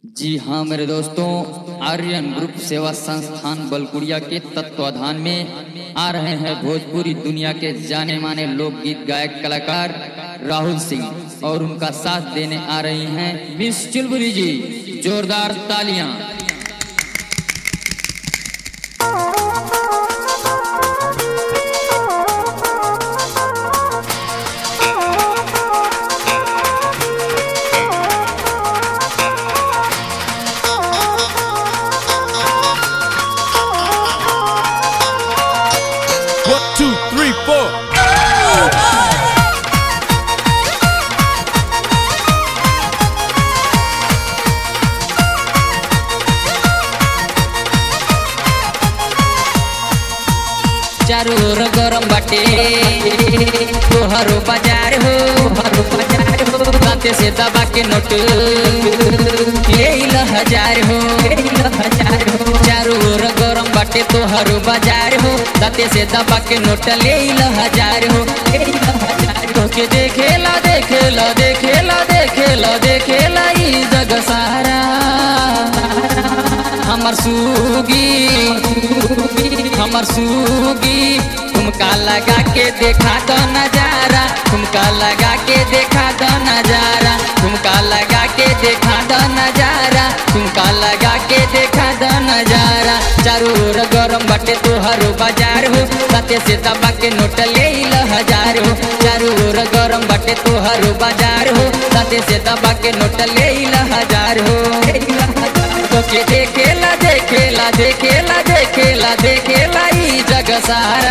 जी हाँ मेरे दोस्तों आर्यन ग्रुप सेवा संस्थान बलकुड़िया के तत्वाधान में आ रहे हैं भोजपुरी दुनिया के जाने माने लोकगीत गायक कलाकार राहुल सिंह और उनका साथ देने आ रही हैं मिस चुलबुरी जी जोरदार तालियां One, two, three, four. चारों ओर गरम बाटे तोहरो बाजार हो तोहरो बाजार हो दांते से दबा के नोट ले ल हजार हो ले ल हजार हो चारों ओर गरम बाटे तोहरो बाजार हो दांते से दबा के नोट ले ल हजार हो ले ल हजार हो के देखेला देखेला देखेला देखेला देखेला ई जग सारा हमर सूगी हमर सूगी तुमका लगा के देखा दो नजारा तुमका लगा के देखा दो नजारा तुमका लगा के देखा दो नजारा तुमका लगा के देखा दो नजारा चारों ओर गरम बाटे तोहरो बाजार हो साथे से दबा के नोट ले ल हजार हो चारों ओर गरम बाटे तोहरो बाजार हो साथे से दबा के नोट ले ल हजार हो ले ल हजार हो के देखेला देखेला देखेला देखेला देखेला ई जग सारा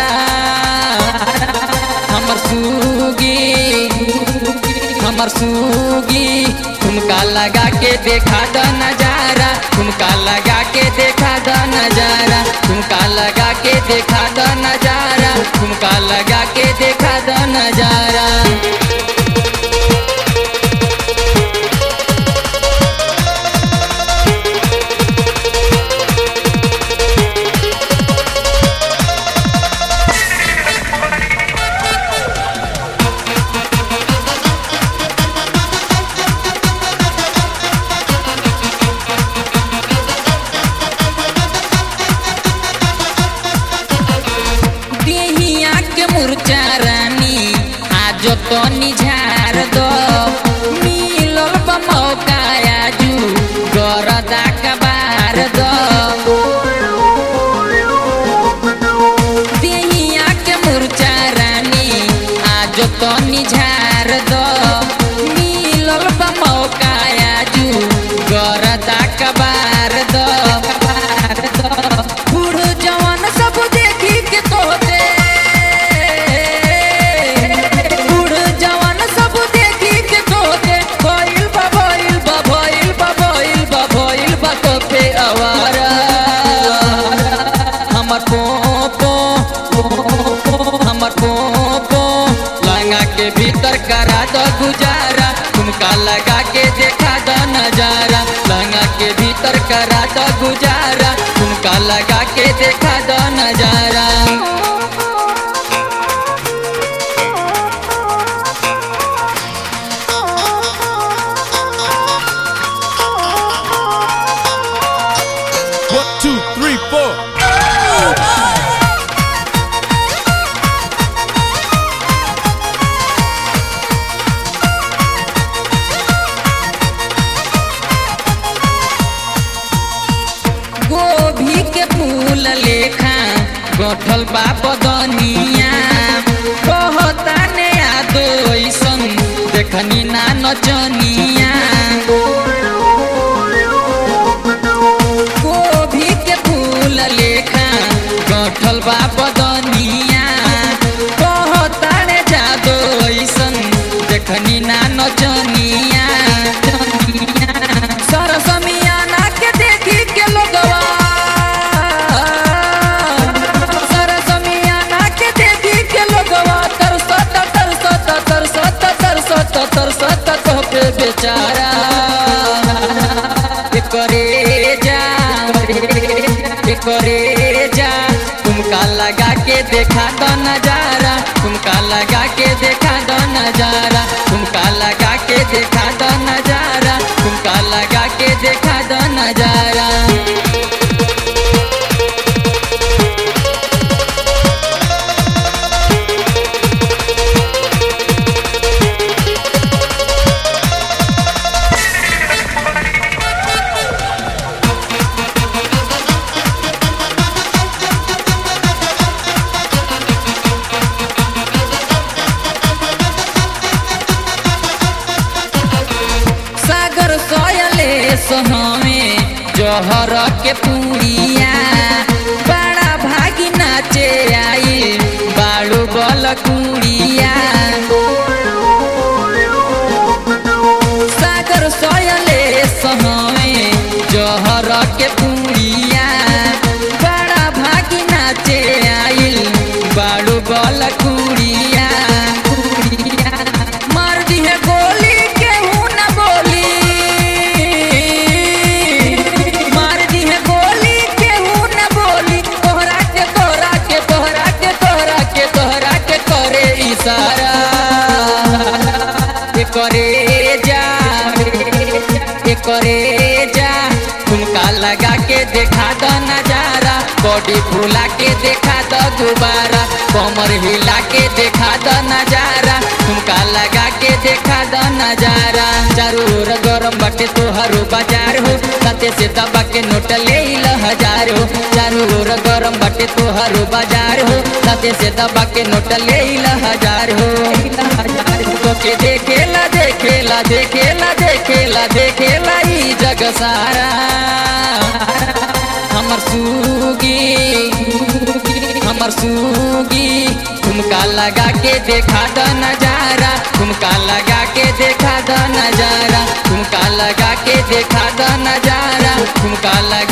हमर सूगी हमर सूगी तुमका लगा के देखा द नजारा तुमका लगा के देखा द नजारा तुमका लगा के देखा द नजारा तुमका लगा के देखा द नजारा देहिया के मुरचा रानी आज तो निझार दो मिलल बा मौका आजू गरदा कबार दो देहिया के मुरचा रानी आज तो निझार दो मिलल बा मौका आजू गरदा कबार दो कबार दो बूढ़ जवान सब देखी के तोते बूढ़ जवान सब देखी के तोते भइल बा भइल बा भइल बा भइल बा भइल बा तोते आवारा हमर पोपो हमर पोपो लंगा के भीतर करा दो गुजारा तुमका लगा के देखा दो नजारा लंगा के भीतर करा दो गुजारा तुमका लगा के देखा दो नजारा One, two, three, four. गोभी के फूल लेखा गठल बा बदनिया कहता ने यादो ऐसन देखनी ना नचनिया गोभी के फूल लेखा गठल बा बदनिया कहता ने जादो ऐसन देखनी ना नचनिया नचनिया। सरसमियाना के देखी के लोगवा सरसमियाना के देखी के लोगवा तरसत तरसत तरसत तरसत तरसत तो पे बेचारा करे जा करे जा तुमका लगा के देखा दो नजारा तुमका लगा के देखा दो नजारा तुमका लगा के देखा दो नजारा तुमका ठुमका लगा के देखा द नजारा सागर सोयले सोहमे जहर के पुड़िया बड़ा भागी नाचे आई बाड़ू बल कुड़िया सागर सोयले सोहमे जहर के पुड़िया बड़ा भागी नाचे आई बाड़ू बल कुड़िया कुड़िया मार दी है गोली केहू न बोली मार दी है गोली केहू न बोली तोहरा के तोहरा के तोहरा के तोहरा के तोहरा के करे इशारा ये करे जा ये करे जा ठुमका लगा के देखा द नजारा बॉडी फुला के देखा द दोबारा कमर हिला के देखा द नजारा ठुमका लगा के देखा द नजारा चारू ओर गरम बटे तोहरो बाजार हो सते से दबा के नोट ले ल हजार हो चारू ओर गरम बटे तोहरो बाजार हो सते से दबा के नोट ले ल हजार हो तो के देखेला देखेला देखेला देखेला देखेला ई जग सारा हमर सूगी हमर सूगी ठुमका लगा के देखा द नजारा ठुमका लगा के देखा द नजारा ठुमका लगा के देखा द नजारा ठुमका लगा